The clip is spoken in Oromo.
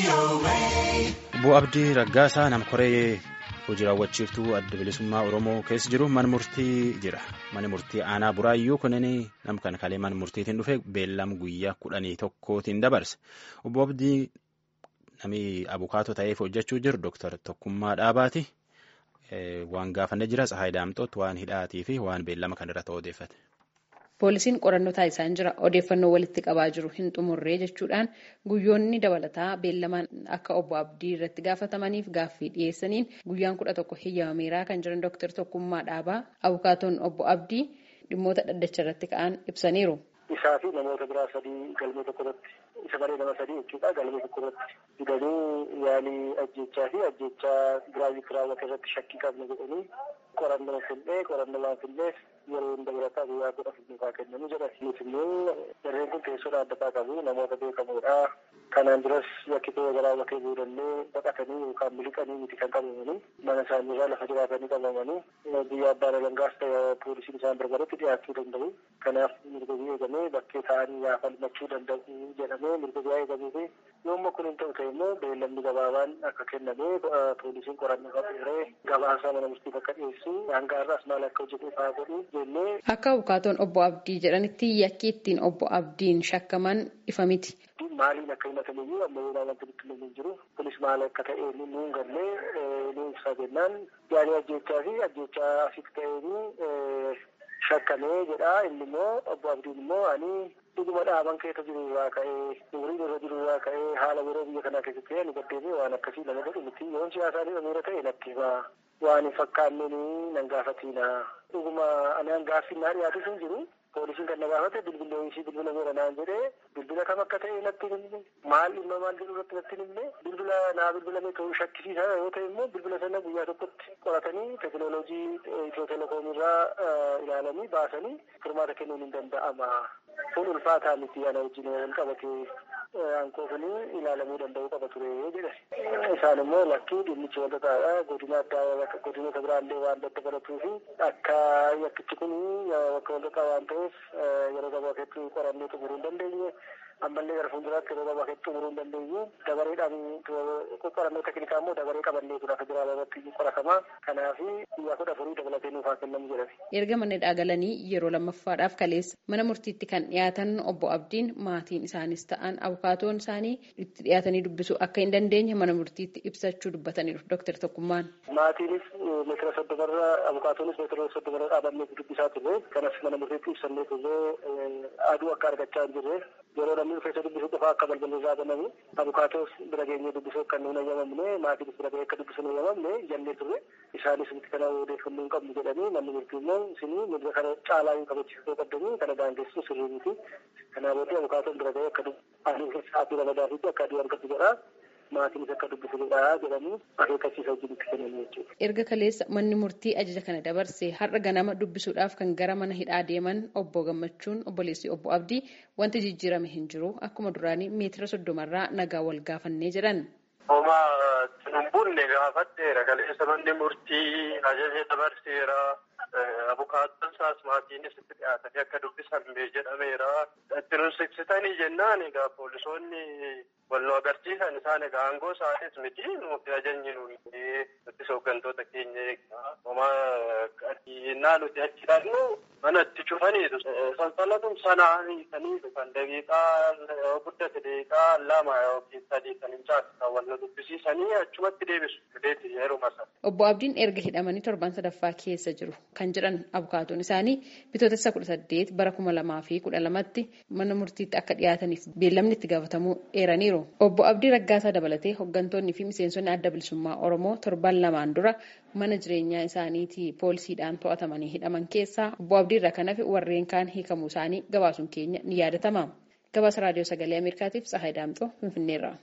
Obbo Abdii Raggaasaa nama koree hojii raawwachiiftuu adda bilisummaa Oromoo keessa jiru mana murtii jira. Mana murtii aanaa buraayyuu kunin nama kana kalee mana murtiitiin dhufe beellam guyyaa kudhanii tokkootiin dabarse. Obbo Abdii namni abukaatoo ta'eef hojjechuu jiru Dooktar Tokkummaa Dhaabaati. Waan gaafannee jira Tsahaay Daamxoot waan hidhaatii fi waan beellama kanarratti odeeffate. Poolisiin qorannoo taasisaa jira. Odeeffannoo walitti qabaa jiru hin xumurree jechuudhaan guyyoonni dabalataa beellamaan akka obbo Abdii irratti gaafatamaniif gaaffii dhiyeessaniin guyyaan kudha tokko heeyyamameeraa kan jiran Dooktar Tokkummaa Dhaabaa abukaatoon obbo Abdii dhimmoota dhaddacha irratti ka'an ibsaniiru. Isaa fi namoota biraa sadii galmee tokko irratti isa baree nama sadii jechuudha galmee tokko irratti fidanii yaalii ajjechaa fi ajjechaa giraavitii raawwate irratti shakkii qabna jedhanii qorannoo fillee qorannoo waan filleef yeroo hunda birataa guyyaa kudha filmataa kennanii jedhan. Nuti immoo jarreen kun teessoo dhaabbataa qabu namoota beekamoodha. Kanaan duras yakkitoo raawwatee boodallee baqatanii yookaan miliqanii miti kan qabamanii mana isaanii irraa lafa jiraatanii qabamanii biyya abbaan alangaas ta'e poolisiin isaan barbaadetti dhiyaachuu danda'u. Kanaaf mirga biyya eegamee bakkee ta'anii yaa falmachuu danda'u jedhamee mirga biyyaa eegamee fi yoommoo kun hin ta'u ta'e immoo beellamni gabaabaan akka kennamee poolisiin qorannoo qabeeree gabaasaa mana murtiif akka dhiyeessu hanga har'aas maal akka hojjetee fa'aa godhu jennee. Akka abukaatoon obbo Abdii jedhanitti yakki ittiin obbo Abdiin shakkaman ifa miti. Maaliin akka himatamiyyuu amma yeroo wanti nutti hin jiru kunis maal akka ta'e nuun gallee nu ibsaa jennaan yaalii ajjechaa fi ajjechaa asitti ta'een shakkamee jedha inni immoo obbo Abdiin immoo ani dhuguma dhaaban keessa jiru irraa ka'ee umriin irra jiru irraa ka'ee haala yeroo biyya kanaa keessatti ta'e nu gaddeemee waan akkasii nama godhu miti yoon siyaasaa ni dhameera ta'e natti himaa waan hin fakkaanneen nan gaafatiina dhuguma anaan gaaffiin naa dhiyaatu sun jiru poolisiin kan na gaafate bilbila ishii bilbila meera naan jedhee bilbila kam akka ta'e natti himne maal dhimma maal jedhu irratti natti himne bilbila naa bilbilame ta'uu shakkisiisa yoo ta'e immoo bilbila sana guyyaa tokkotti qoratanii teekinooloojii itiyoo telekoom irraa ilaalanii baasanii furmaata kennuun hin danda'ama. Kun ulfaataa miti ana wajjin wal qabatee aankoo kun ilaalamuu danda'uu qaba ture jedhe. Isaan immoo lakkii dhimmichi wal xaxaadha. Godina addaa godinoota biraallee waan dadda baratuu fi akka yakkichi kun bakka wal xaxaa waan ta'eef yeroo gabaa keessatti qorannee xumuruu hin dandeenye. ammallee gara fuulduraatti yeroo gabaa keessatti xumuruu hin dandeenyu dabareedhaan qorannoo teknikaa immoo dabaree qabannee tura federaalaa irratti qoratamaa kanaaf guyyaa kudha afurii dabalatee nuuf haa kennamu jedhame. Erga manni dhaagalanii yeroo lammaffaadhaaf kaleessa mana murtiitti kan dhiyaatan obbo Abdiin maatiin isaanis ta'an abukaatoon isaanii itti dhiyaatanii dubbisuu akka hin dandeenye mana murtiitti ibsachuu dubbataniiru Dooktar Tokkummaan. Maatiinis meetira soddomarra abukaatoonis meetira soddomarra dhaabannee dubbisaa turre kanas mana murtiitti ibsannee turre aduu akka argachaa hin jirre yeroo namni dhufeessa dubbisuu qofaa akka balballi irraa banamu abukaatoos bira geenyee dubbisuu akka nuun ayyamamne maatiinis bira gahee akka dubbisuu hin ayyamamne jennee turre isaanis miti kana odeeffannoo hin qabnu jedhanii manni murtii immoo isinii mirga kana caalaa hin kabachiisuu qabdanii kana daangessu sirrii miti kanaa booddee abukaatoon bira gahee akka aduu sa'aatii ramadaatiitti akka aduu argatu jedhaa maatiinis akka dubbisanidha jedhanii akeekkachiisa wajjinitti kennamu jechuudha. Erga kaleessa manni murtii ajaja kana dabarse har'a ganama dubbisuudhaaf kan gara mana hidhaa deeman obbo Gammachuun obboleessi obbo Abdii wanti jijjiirame hin jiru akkuma duraanii meetira soddomarraa nagaa wal gaafannee jedhan. Homa xinumbuunne gaafadheera kaleessa manni murtii ajaja dabarseera. Abukaattoon isaas maatiinis itti dhiyaatanii akka dubbisan jedhameera. Itti nusiksitanii jennaan egaa poolisoonni wal nu agarsiisan isaan egaa aangoo isaanis miti nuti ajajni nuyi nutis hooggantoota keenya eegaa. Homa qadiinaa nuti achi dhaqnu mana itti cufaniitu. Sansalatun sanaa hiikanii dhufan daqiiqaa guddate daqiiqaa lama yookiin sadii kan hin caalchisan wal nu dubbisiisanii achumatti deebisu. Fideeti yeruma sana. Obbo Abdiin erga hidhamanii torban sadaffaa keessa jiru kan jedhan abukaatoon isaanii bitootessa kudha saddeet bara kuma lamaa fi kudha lamatti mana murtiitti akka dhiyaataniif beellamni itti gaafatamuu eeraniiru. Obbo Abdii Raggaasaa dabalatee hooggantoonni fi miseensonni adda bilisummaa Oromoo torban lamaan dura mana jireenyaa isaaniitii poolisiidhaan to'atamanii hidhaman keessaa obbo Abdii irraa kan hafe warreen kaan hiikamuu isaanii gabaasuun keenya ni yaadatama. Gabaasa raadiyoo sagalee Ameerikaatiif Tsahaay Daamxoo Finfinneerraa.